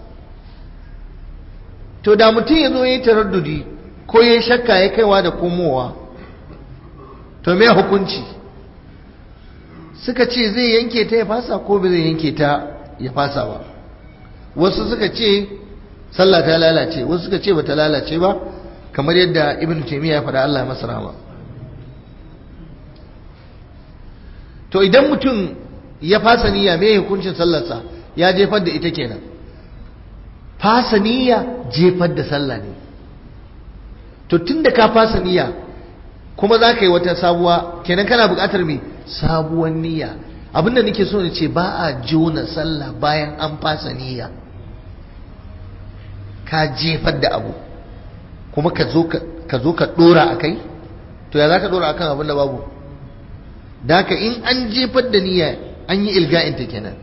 to da mutum ya zo ya yi taraddudi ko ya shakka ya kaiwa da komowa to me hukunci suka ce zai yanke ta ya fasa ko bai zai yanke ta ya fasa ba wasu suka ce sallah ta lalace wasu suka ce bata lalace ba kamar yadda ibn taymiya ya faɗa Allah ya masa rahama to idan mutum ya fasa niyya me hukuncin sallarsa ya jefar da ita kenan fasa niyya jefar da sallah ne to tunda ka fasa niyya kuma za ka yi wata sabuwa kenan kana buƙatar me sabuwar niyya abinda nake so ne ce ba a jona sallah bayan an fasa niyya ka jefar da abu kuma ka zo ka zo ka dora akai to ya za ka dora akan abin da babu da haka in an jefar da niyya an yi ilga'in ta kenan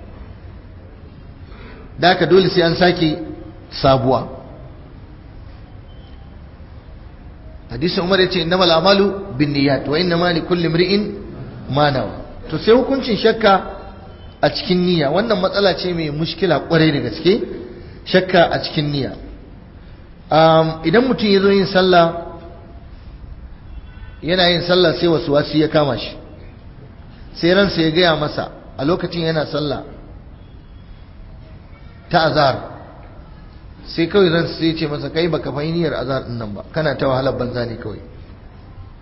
da haka dole sai an sake sabuwa hadisi umar ya ce innamal amalu bin niyyat wa innama li kulli imri'in ma nawa to sai hukuncin shakka a cikin niyya wannan matsala ce mai mushkila kwarai da gaske shakka a cikin niyya idan mutum ya zo yin sallah yana yin sallah sai wasu wasu ya kama shi sai ransa ya gaya masa a lokacin yana sallah ta azhar sai kawai ransa sai ya ce masa kai baka fahimiyar azhar din nan ba kana ta wahalar banza ne kawai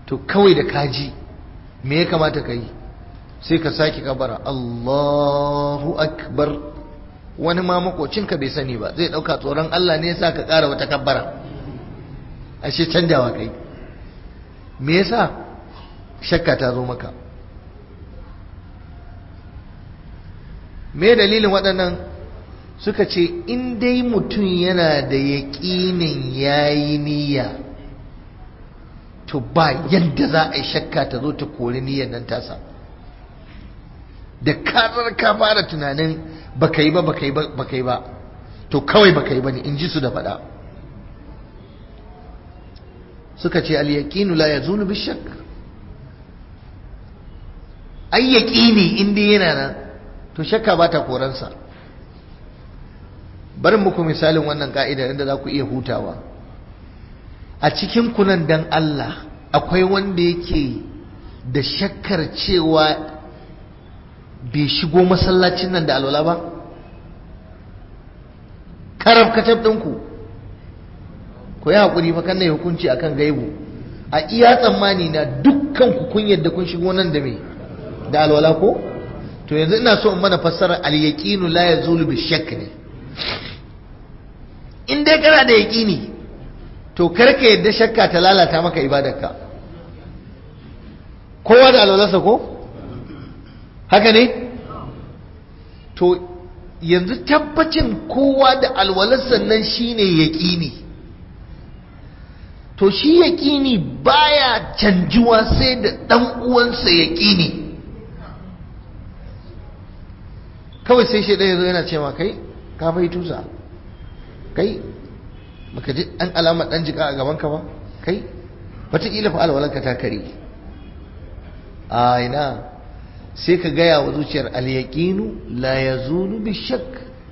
to kawai da kaji me ya kamata ka yi sai ka sake kabara Allahu akbar wani ma makocinka bai sani ba zai dauka tsoron Allah ne yasa ka ƙara wata kabbara ashe canjawa kai me yasa shakka ta zo maka me dalilin waɗannan suka ce in dai mutum yana da yaƙinin yayi niyya to ba yadda za a yi shakka ta zo ta kori niyyar nan tasa da karar ka fara tunanin baka yi ba baka yi ba baka yi ba to kawai baka yi ba ne in ji su da faɗa suka ce al-yaqinu la yazulu bi shakk ai yaqini in dai yana nan to shakka ba ta koransa bari muku misalin wannan ka'idar inda za ku iya hutawa a cikin kunan dan Allah akwai wanda yake da shakkar cewa bai shigo masallacin nan da alwala ba karab katab ɗinku ku yi haƙuri fa kan hukunci akan gaibu a iya tsammani na dukkan ku kun yadda kun shigo nan da me da alwala ko to yanzu ina so in mana fassara al-yaqinu la yazulu bi shakk ne in dai kana da yaqini to karka yadda shakka ta lalata maka ibadarka kowa da alwalarsa ko haka ne to yanzu tabbacin kowa da alwalarsa nan shine yaqini to shi yaqini baya canjuwa sai da dan uwansa yaqini kawai sai shi ɗaya zo yana cewa kai ka bai tusa kai baka ji an alamar ɗan jika a gabanka ba kai wataƙila fa alwalanka ta kare a ina sai ka gaya wa zuciyar alyaƙinu la ya zulu bi shak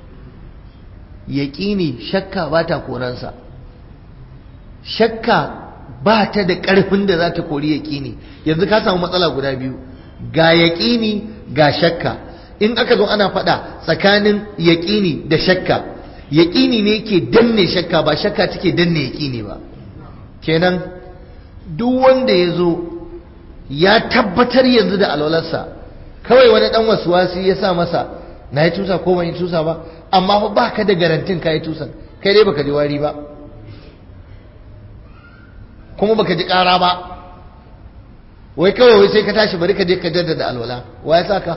yaƙini shakka ba ta koransa shakka ba ta da ƙarfin da za ta kori yaƙini yanzu ka samu matsala guda biyu ga yaƙini ga shakka in aka zo ana faɗa tsakanin yaƙini da shakka yaƙini ne ke danne shakka ba shakka take danne yaƙini ba kenan duk wanda ya zo ya tabbatar yanzu da alwalarsa kawai wani ɗan wasuwasi ya sa masa na yi tusa ko ban yi tusa ba amma fa ba ka da garantin ka yi tusan kai dai baka ji wari ba kuma baka ji ƙara ba wai kawai wai sai ka tashi bari ka je ka jaddada alwala wa ya sa ka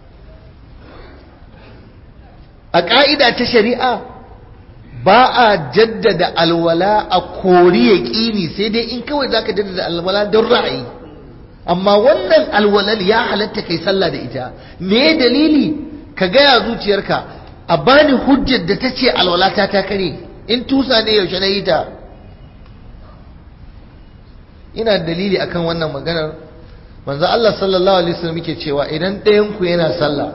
a ƙa'ida ta shari'a ba a jaddada alwala a kori ya ƙini sai dai in kawai za ka jaddada alwala don ra'ayi amma wannan alwalal ya halatta kai sallah da ita me dalili ka gaya zuciyarka a bani hujjar da ta ce alwala ta ta kare in tusa ne yaushe na yi ta ina dalili akan wannan maganar manzo Allah sallallahu alaihi wasallam yake cewa idan ɗayan ku yana sallah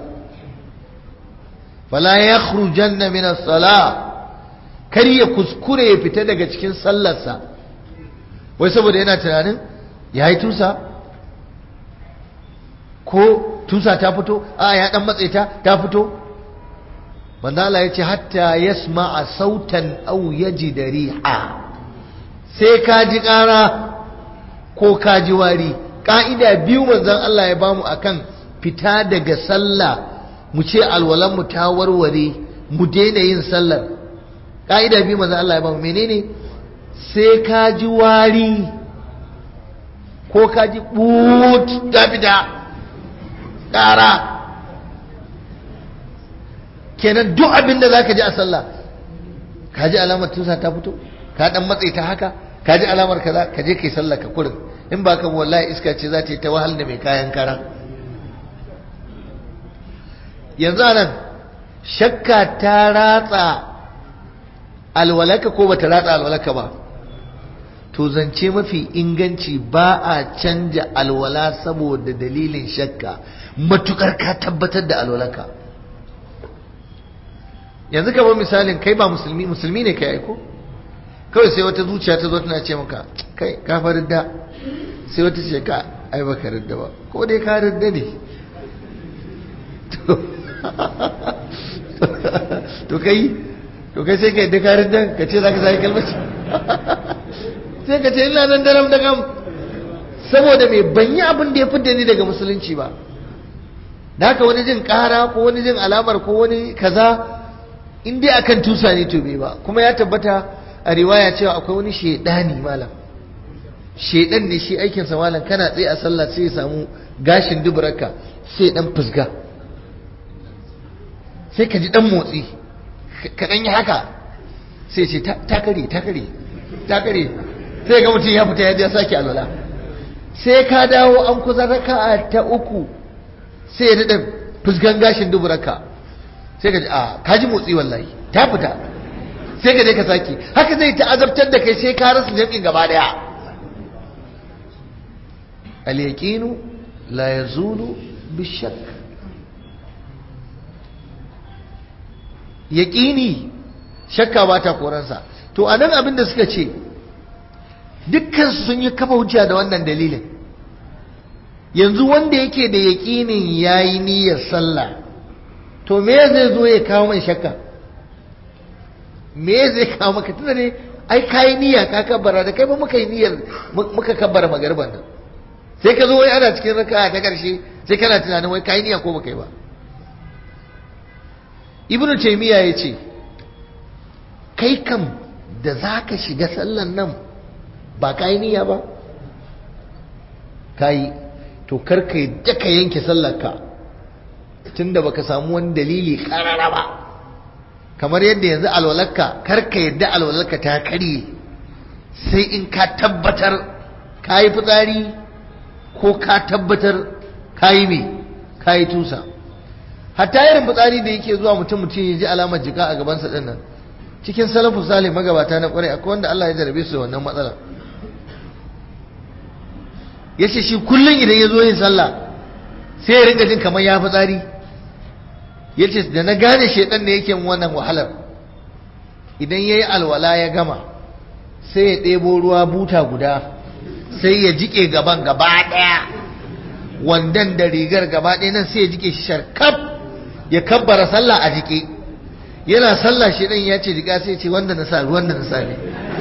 fala yakhrujanna min as-salah kar ya kuskure ya fita daga cikin sallarsa wai saboda yana tunanin yayi tusa ko tusa ta fito a ya dan matse ta ta fito manzo Allah yace hatta yasma'a sautan aw yajida riha sai ka ji ƙara ko ka ji wari ka'ida biyu manzon Allah ya bamu akan fita daga sallah mu ce alwalan mu ta warware mu daina yin sallar ka'ida biyu manzon Allah ya bamu menene sai ka ji wari ko ka ji but ta fita ƙara kenan duk abin da za ka ji a sallah ka ji alamar tusa ta fito ka dan matsayi ta haka ka ji alamar kaza ka je kai sallah ka kurin in ba ka wallahi iska ce za ta yi ta wahal da mai kayan kara yanzu nan shakka ta ratsa alwalaka ko bata ratsa alwalaka ba to zance mafi inganci ba a canja alwala saboda dalilin shakka matukar ka tabbatar da alwalaka yanzu kamar misalin kai ba musulmi musulmi ne kai aiko kawai sai wata zuciya ta zo tana ce maka kai ka faridda sai wata ce ka ai baka ridda ba ko dai ka ridda ne to kai to kai sai ka yadda ka ridda ka ce za ka sai kalmaci sai ka ce ina nan daram da kam saboda mai ban yi abin da ya fidda ni daga musulunci ba da haka wani jin ƙara ko wani jin alamar ko wani kaza in dai akan tusa ne to bai ba kuma ya tabbata a riwaya cewa akwai wani shedani malam shedan ne shi aikinsa malam kana tsaye a sallah sai ya samu gashin duburarka sai dan fusga sai ka ji dan motsi ka dan yi haka sai ce ta kare ta kare ta kare sai ga mutum ya fita ya sake alwala sai ka dawo an kusa raka'a ta uku sai ya daɗa fuskan gashin duburarka sai ka ji a ka ji motsi wallahi ta fita sai ka je ka sake haka zai ta'azabtar da kai sai ka rasa jam'in gaba daya al-yaqinu la yazulu bishak yaqini shakka ba ta koransa to anan abin da suka ce dukkan sun yi kafa hujja da wannan dalilin yanzu wanda yake da yaƙinin yayi niyyar sallah to me zai zo ya kawo mai shakka me zai kawo maka tunda ne ai kayi niyya ka kabbara da kai ba muka yi niyyar muka kabbara magarban nan sai ka zo wai ana cikin raka'a ta karshe sai kana tunanin wai kayi niyya ko baka yi ba ibnu taymiya yace kai kam da zaka shiga sallan nan ba kayi niyya ba kayi to karka yadda ka yanke sallarka tunda baka samu wani dalili karara ba kamar yadda yanzu alwalarka karka yadda alwalarka ta karye sai in ka tabbatar ka yi fitsari ko ka tabbatar ka yi mai ka yi tusa hatta irin fitsari da yake zuwa mutum mutum ya ji alamar jika a gabansa din nan cikin salafu salih magabata na kwarai akwai wanda Allah ya jarabe su da wannan matsalar ya ce shi kullum idan ya zo yin sallah sai ya rinka jin kamar ya fi tsari ya ce da na gane shaidan da yake wannan wahalar idan ya yi alwala ya gama sai ya ɗebo ruwa buta guda sai ya jike gaban gaba ɗaya wandan da rigar gaba ɗaya nan sai ya jike shi sharkaf ya kabbara sallah a jike yana sallah shaidan ya ce jika sai ce wanda na sa ruwan da na sa ne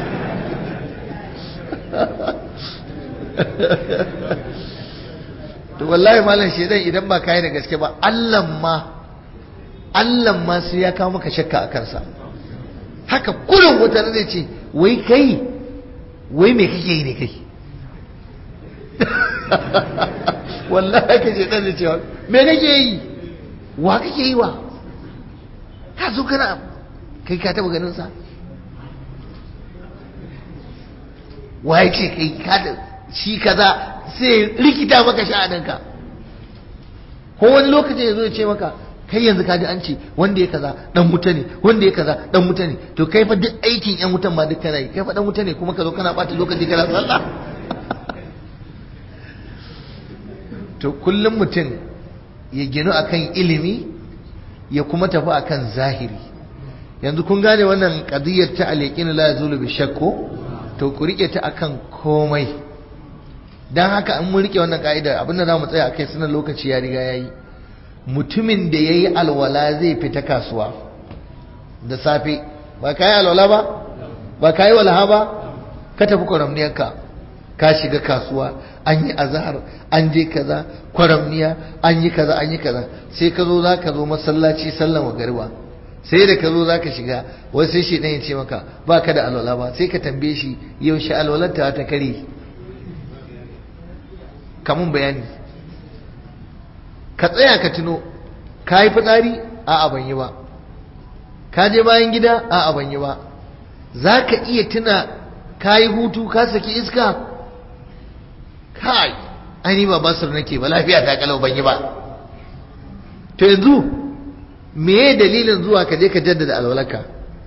to wallahi malam shedan idan ba kai da gaske ba Allah ma Allah ma sai ya kawo maka shakka a kansa haka kullum wata zai ce wai kai wai me kake yi ne kai wallahi haka shedan zai ce me kake yi wa kake yi wa ka zo kana kai ka taba ganin sa wa ya ce kai ka shi kaza sai rikita maka sha'aninka ko wani lokacin ya zo ya ce maka kai yanzu kaji an ce wanda ya kaza dan wuta ne wanda ya kaza dan wuta ne to kai fa duk aikin yan wutan ma duk kana yi kai fa dan wuta ne kuma ka zo kana bata lokaci kana sallah to kullum mutum ya ginu akan ilimi ya kuma tafi akan zahiri yanzu kun gane wannan qadiyar ta al-yaqin la yazulu bi shakku to ku rike ta akan komai don haka an mun rike wannan ka'idar abinda za mu tsaya a kai sunan lokaci ya riga ya yi mutumin da ya yi alwala zai fita kasuwa da safe ba ka yi alwala ba ba ka yi walaha ba ka tafi kwaramniyarka ka shiga kasuwa an yi azahar an je kaza kwaramniya an yi kaza an yi kaza sai ka zo za ka zo masallaci sallan magariba sai da ka zo za ka shiga wai sai shi ɗan ya ce maka ba ka da alwala ba sai ka tambaye shi yaushe alwalar ta ta kare kamun bayani ka tsaya ka tuno ka yi fitsari a ban yi ba ka je bayan gida a ban yi ba za ka iya tuna ka yi hutu ka saki iska kai aini ba basir nake ba lafiya ta kalau ban yi ba to yanzu meye dalilin zuwa ka je ka jaddada alwalarka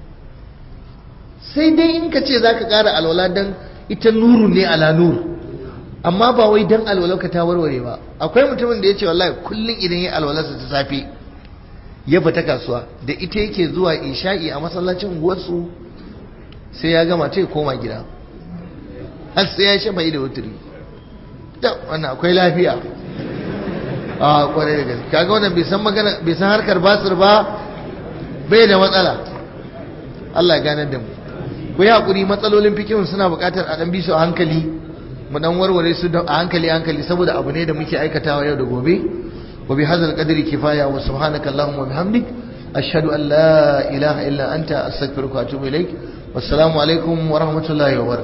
sai dai in ka ce za ka ƙara alwala don ita nuru ne ala nuru amma ba wai dan alwalarka ta warware ba akwai mutumin da ya ce wallahi kullum idan ya alwalarsa ta safe ya fita kasuwa da ita yake zuwa isha'i a masallacin unguwarsu sai ya gama ta koma gida har sai ya shafa da wuturi da wannan akwai lafiya a kwarai da gaske kaga wannan bai san magana bai san harkar basir ba bai da matsala Allah ya ganar da mu ku yi hakuri matsalolin fikihun suna buƙatar a dan bi su a hankali mu dan warware su a hankali hankali saboda abu ne da muke aikatawa yau da gobe wa bi hadzal qadri kifaya wa subhanaka allahumma wa bihamdik ashhadu an la ilaha illa anta astaghfiruka wa atubu ilaik wassalamu alaikum wa rahmatullahi wa barakatuh